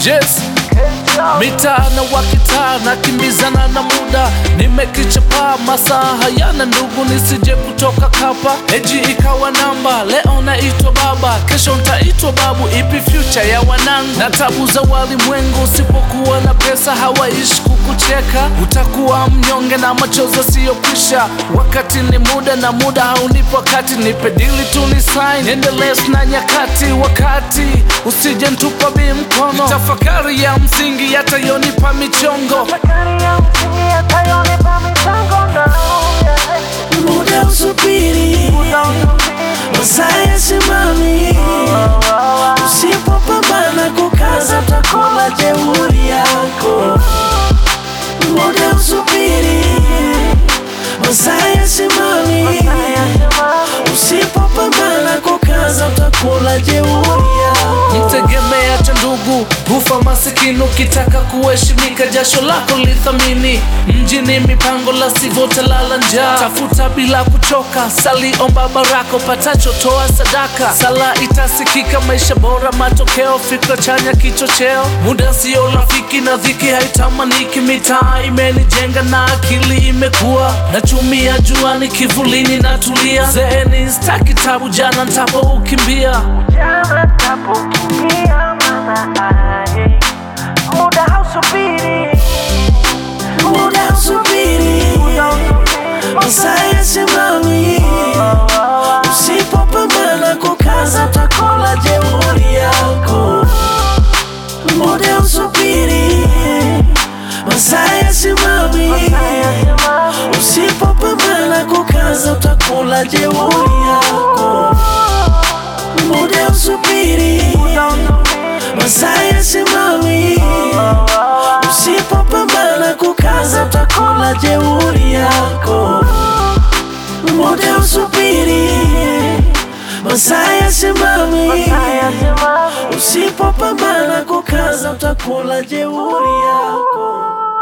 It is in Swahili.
Yes. Mitaa na wakitaa nakimbizana na muda, nimekichapa masaa hayana ndugu, nisije kutoka kapa. Eji ikawa namba, leo naitwa baba, kesho ntaitwa babu. Ipi future ya wanangu na tabu za walimwengu? Usipokuwa na pesa hawaishi kukucheka, utakuwa mnyonge na machozi yasiyokwisha. Wakati ni muda na muda haunipo wakati, nipe dili tu ni sign, endelee na nyakati. Wakati usije ntupa bi mkono, tafakari ya msingi yatayonipa michongo. muda usubiri, masaa yasimami. Usipopambana kukaza, utakula jeuri yako. Muda usubiri, masaa yasimami. Usipopambana kukaza, utakula jeuri yako. Mtegemea cha ndugu hufa masikini, ukitaka kuheshimika jasho lako lithamini. Mjini mipango la sivyo utalala njaa, tafuta bila kuchoka, sali omba baraka, upatacho toa sadaka. Sala itasikika, maisha bora matokeo, fikra chanya kichocheo. Muda sio rafiki na dhiki haitamaniki, mitaa imenijenga na akili imekuwa, nachumia juani kivulini natulia, zeeni staki tabu, jana ntapo ukimbia Jana tapokimbia maana ai, muda hausubiri, muda hausubiri, masaa yasimami. Usipopambana kukaza, utakula jeuri yako. Muda hausubiri, masaa yasimami. Usipopambana kukaza, utakula jeuri yako muda usubiri, masaa yasimami. Usipopambana kukaza, utakula jeuri yako. Muda usubiri, masaa yasimami. Usipopambana kukaza, utakula jeuri yako.